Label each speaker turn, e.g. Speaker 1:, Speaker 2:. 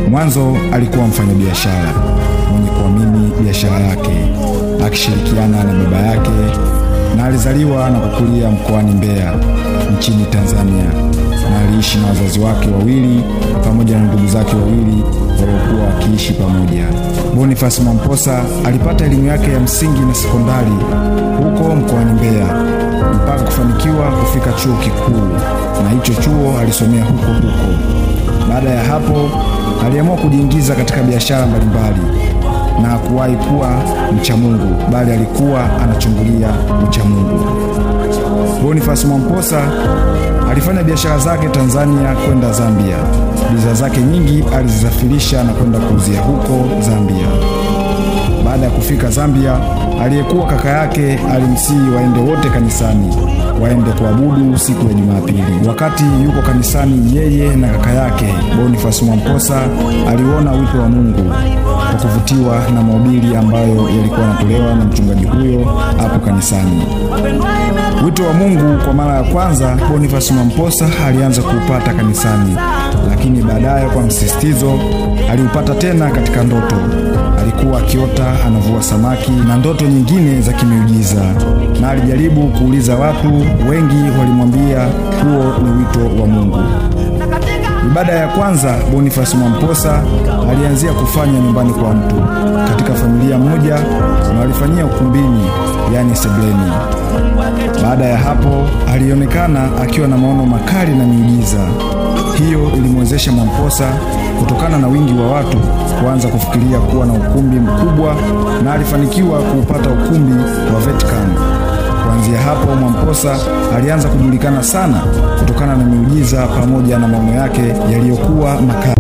Speaker 1: Mwanzo alikuwa mfanyabiashara mwenye kuamini biashara yake, akishirikiana na baba yake, na alizaliwa na kukulia mkoani Mbeya nchini Tanzania, na aliishi na wazazi wake wawili pamoja na ndugu zake wawili waliokuwa wakiishi pamoja. Boniface Mwamposa alipata elimu yake ya msingi na sekondari huko mkoani Mbeya mpaka kufanikiwa kufika chuo kikuu, na hicho chuo alisomea huko huko. Baada ya hapo aliamua kujiingiza katika biashara mbalimbali na hakuwahi kuwa mcha Mungu, bali alikuwa anachungulia ucha Mungu. Boniface Mwamposa alifanya biashara zake Tanzania kwenda Zambia. Bidhaa zake nyingi alizisafirisha na kwenda kuuzia huko Zambia. Baada ya kufika Zambia, aliyekuwa kaka yake alimsihi waende wote kanisani, waende kuabudu siku ya Jumapili. Wakati yuko kanisani, yeye na kaka yake Boniface Mwamposa aliona wito wa Mungu kwa kuvutiwa na mahubiri ambayo yalikuwa yanatolewa na mchungaji huyo hapo kanisani. Wito wa Mungu kwa mara ya kwanza Boniface Mwamposa alianza kuupata kanisani, lakini baadaye kwa msisitizo aliupata tena katika ndoto. Alikuwa akiota anavua samaki na ndoto nyingine za kimiujiza, na alijaribu kuuliza watu, wengi walimwambia huo ni wito wa Mungu. Ibada ya kwanza Boniface Mwamposa alianzia kufanya nyumbani kwa mtu katika familia moja, na walifanyia ukumbini, yani sebleni. Baada ya hapo alionekana akiwa na maono makali na miujiza. Hiyo ilimwezesha Mwamposa kutokana na wingi wa watu kuanza kufikiria kuwa na ukumbi mkubwa, na alifanikiwa kuupata ukumbi wa Vatican. Kuanzia hapo Mwamposa alianza kujulikana sana kutokana na miujiza pamoja na maono yake yaliyokuwa makali.